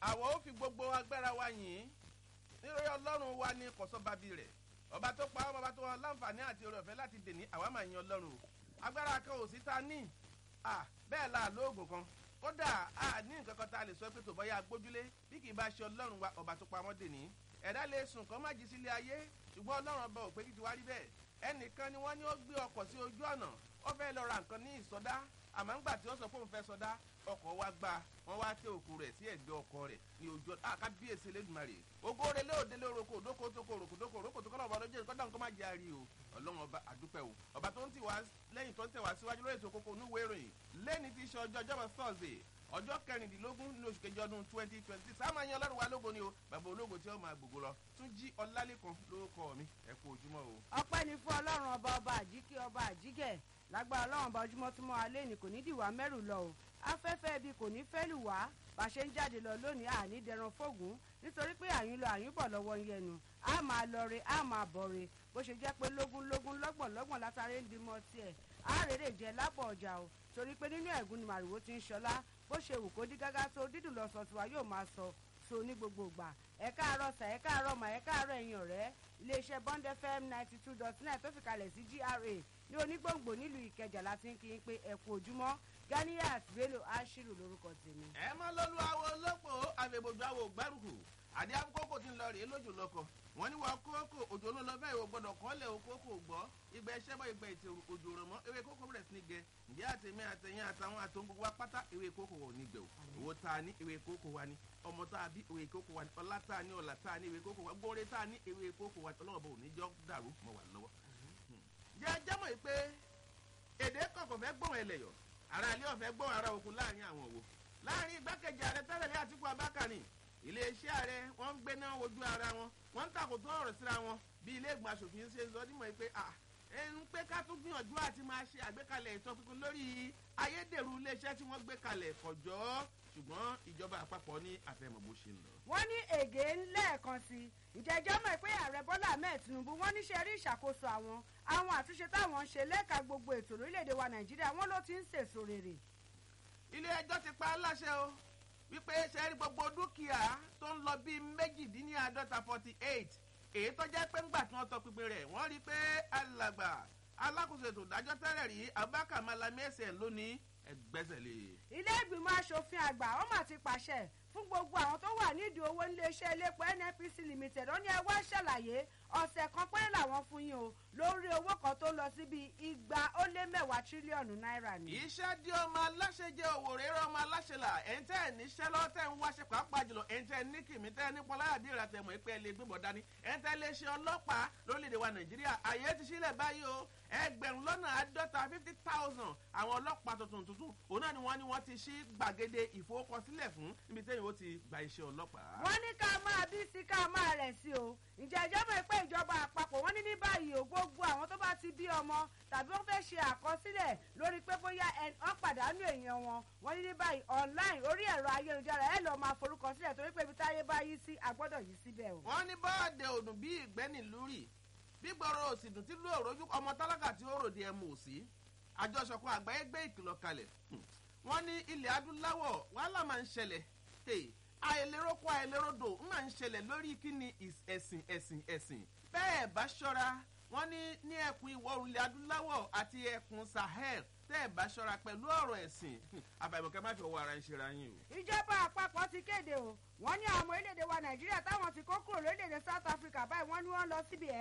àwọn ó fi gbogbo agbára wa yìn nítorí ọlọ́run wa ní kọ̀sọ́bàbí rẹ̀ ọba tó pa ọmọ ọba tó wọn láǹfààní àti oore ọ̀fẹ́ láti dèní àwa máa yin ọlọ́run o agbára kan ò sí ta ní à bẹ́ẹ̀ la lóògùn kan kódà a ní nǹkan kan tá a lè sọ pé tó bọ́yá gbójúlé bí kì í bá ṣe ọlọ́run wa ọba tó pa wọ́n dèní ẹ̀dá lè sùn kọ́ má jí sílé ayé ṣùgbọ́n ọlọ́run ọba ò pé kí ti wá rí bẹ́ẹ̀ ẹnìkan ni wọ́n ní ó gbé ọkọ̀ sí ojú ọ̀nà ó fẹ́ lọ ra nǹkan ní ìsọdá àmọ́ ńgbà tí ó sọ pé òun fẹ́ sọdá ọkọ̀ wa gba wọ́n wá tẹ òkú rẹ̀ sí ẹ̀gbẹ́ ọkọ̀ rẹ̀ ní ojú ọ̀nà àkábíyèsí lẹ́dùnmarè ògo rẹ̀ lé lé oroko òdókò tó kò òròkò tó kò òròkò tó kọ́ lọ́wọ́ lójú ẹ̀kọ́ dáhùn kó má jẹ́ àrí o ọlọ́run ọba àdúpẹ́ o ọba tó ń tì wá lẹ́yìn tó ń tẹ̀ wá síwájú lórí ètò kókó onúwèé ìròyìn lẹ́ni tí í ṣe ọjọ́ ọjọ́bọ̀ thursday ọjọ́ kẹrìndínlógún ní oṣù kejì ọdún twenty twenty six sáà máa yan ọlọ́run wa lógo ni o bàbá ológo tí ó máa gbogbo lọ tún jí ọlálẹ́kan lórúkọ mi ẹ kú ojúmọ́ o. ọpẹ́ ni fún ọlọ́run ọba ọba àjíkí ọba àjíkẹ́ lágbára ọlọ́run ọba ojúmọ́ tó mọ́ alẹ́ ní kò ní dìwà mẹ́rù lọ o afẹ́fẹ́ ibi kò ní fẹ́ lù wá bá a ṣe ń jáde lọ lónìí àní dẹran fóògùn nítorí pé àyín lọ àyín bọ̀ lọ́wọ́ ń yẹnu a máa lọ re a máa bọ̀ re bó ṣe jẹ́ pé lógún lógún lọ́gbọ̀n lọ́gbọ̀n látàrí ń dimọ̀ tiẹ̀ a rèrè jẹ lápọ̀ ọjà o torí pé nínú ẹ̀gún ni màrìwò ti ń ṣọlá bó ṣe wù kó dí gágá tó dídùn lọ sọ tiwa yóò máa sọ so ní gbogbo ìgbà ẹ káàárọ̀ sà ẹ káàárọ̀ mà ẹ káàárọ̀ ẹ̀yin ọ̀rẹ́ iléeṣẹ́ bond fm ninety two dot nine tó fi kalẹ̀ sí gra ní onígbòǹgbò nílùú ìkẹjà láti ń kí n pé ẹ kú ojúmọ́ ganiyat bello ashiru lórúkọ tèmi. ẹ mọ lọlú àwọn olóko àfẹbọjú àwọn ògbárùkù àdé àkókò tí ń lọ rèé lójú lọkọ wọn ní wọn kókò òjò ló lọ bẹ́ẹ̀ ò gbọ́dọ̀ kọ́lẹ̀ òkókò gbọ́ ìgbà ẹṣẹ́ bọ́ ìgbà ètò òjò rọ̀ mọ́ ewé kókò bẹ̀rẹ̀ sí ní gẹ ǹjẹ́ àtẹ̀mí àtẹ̀yìn àtàwọn àtòun gbogbo apáta ewé kókò wọ̀ ní gbẹ̀ o owó tá a ní ewé kókò wa ní ọmọ tá a bí ewé kókò wa ní ọlá tá a ní ọlà tá a ní ewé kókò wa gbóore tá a ní ewé kókò wa ọlọ́wọ́ bò ní jọ́ dàrú mọ́ wà lọ́wọ́. jẹ́ jẹ́mọ̀ yìí pé èdè kọ̀ọ̀kan fẹ́ gbọ́n ẹlẹ́yọ̀ ara ilé ọ̀fẹ́ gbọ́n ara òkun láàrin àwọn òwò láàrin igbákejì ààrẹ tẹ́lẹ̀ ní àtìkú abákàní iléeṣẹ́ ààrẹ wọ́n ń gbé náà wojú ara wọn wọ́n ń takò tó ọ̀rọ̀ síra wọn bí ilé ìgbìmọ̀ asòfin ṣe sọ nímọ̀ pé ẹnu pé ká tún gbìyànjú àti máa ṣe àgbékalẹ̀ ìtọ́pinpin lórí ayédèrú iléeṣẹ́ tí wọ́n gbé kalẹ̀ kọjọ́ ṣùgbọ́n ìjọba àpapọ̀ ní àfẹ́mọ̀ bó ṣe ń lọ. wọ́n ní ègé lẹ́ẹ̀kan sí i ìjẹ́jọ́ mọ̀ pé ààrẹ bọ́lá ahmed tinubu wọ́n níṣẹ́ rí ìṣàkóso àwọn àwọn àtúnṣe táwọn ń ṣe lẹ́ka gbogbo ètò lórílẹ̀‐èdè wa nàìjíríà wọ́n ló ti ń sèso rere. ilé ẹjọ́ ti pa á láṣẹ o wípé ṣe rí gbogbo dúkìá tó ń lọ bíi méjìdínláàádọ́ta forty eight èyí tó jẹ́ pé ńgbà tí wọ́n tọ pinpin rẹ̀ wọ́n rí i pé alàgbà alákòóso ètò ìdájọ́ tẹ́lẹ̀ rí abubakar malami ẹsẹ̀ lónìí ẹgbẹ́sẹ̀ lé. ilé ìgbìmọ̀ asòfin àgbà ó mà ti pàṣẹ fún gbogbo àwọn tó wà nídìí owó iléeṣẹ́ iléepo nnpc limited ó ní ẹ wá ṣàlàyé ọ̀sẹ̀ kan péré làwọn fún yín o lórí owó kan tó lọ síbi igba ó lé mẹ́wàá tírílíọ̀nù náírà ni. iṣẹ́ dí ọmọ aláṣẹ jẹ́ òwò rere ọmọ aláṣẹ là ẹ̀ń tẹ́ ẹ̀ níṣẹ́ lọ́wọ́ tẹ́ ń wáṣẹ pàápàá jùlọ ẹ̀ń tẹ́ ẹ̀ ní kìmí tẹ́ ẹ̀ ní pọláyà bí ìrà tẹ̀mọ̀ ìpẹ́ lè gbébọ̀ dání ẹ̀ń tẹ́ lè ṣe ọlọ́pàá lórílẹ̀‐èdè wa nàìjíríà àyè ti sílẹ̀ báyìí o ẹgbẹ̀rún lọ́nà àádọ́ta fifty thousand àwọn ọlọ́pàá tuntun tuntun òun náà ni wọ́n ní wọ́n ti ṣí gbàgede ìfowópamọ́sílẹ̀ fún níbi tẹ́yìn ó ti gba iṣẹ́ ọlọ́pàá. wọ́n ní ká máa bí sí ká máa rẹ̀ sí o ǹjẹ́ ìjọba ìpè ìjọba àpapọ̀ wọ́n ní ní báyìí o gbogbo àwọn tó bá ti bí ọmọ tàbí wọ́n fẹ́ ṣe àkọsílẹ̀ lórí pé bóyá wọ́n pàdánù èèyàn wọn wọ́n ní ní báyìí online orí ẹ̀rọ ayélujára ẹ̀ lọ́ọ́ máa forúkọ sílẹ̀ torí pé ibi táyé bá yí sí agbọ́dọ̀ yí síbẹ̀ o. wọ́n ní bọ́ọ̀dẹ̀ òdùn bí ìgbẹ́ni lúrì bí gbọ́rọ̀ òsì dùn tí lóòrò ojú ọmọ tálákà tí ó ròde ẹmu òsì àjọṣọpọ̀ àgbáyé gbé ìkìlọ̀ kalẹ̀ wọ́n ní ilẹ̀ adúláwọ̀ wàhálà máa ń ṣẹlẹ̀ àìléròkọ àìlérodò máa ń ṣẹlẹ̀ lórí kíni ẹ̀sìn ẹ̀sìn ẹ̀sìn bẹ́ẹ̀ bá ṣọ́ra wọ́n ní ní ẹkùn ìwọ̀ oòrùn ilẹ̀ adúláwọ̀ àti ẹkùn sahel tẹ́ ẹ̀ bá ṣọ́ra pẹ̀lú ọ̀rọ̀ ẹ̀sìn àbàìmọ̀kẹ́ má fi ọwọ́ ara ń ṣera yín o. ìjọba àpapọ̀ ti kéde o wọ́n ní àwọn ọmọ orílẹ̀-èdè wa nàìjíríà táwọn ti kó kúrò lórílẹ̀-èdè south africa báyìí wọ́n ní wọ́n lọ síbi ẹ̀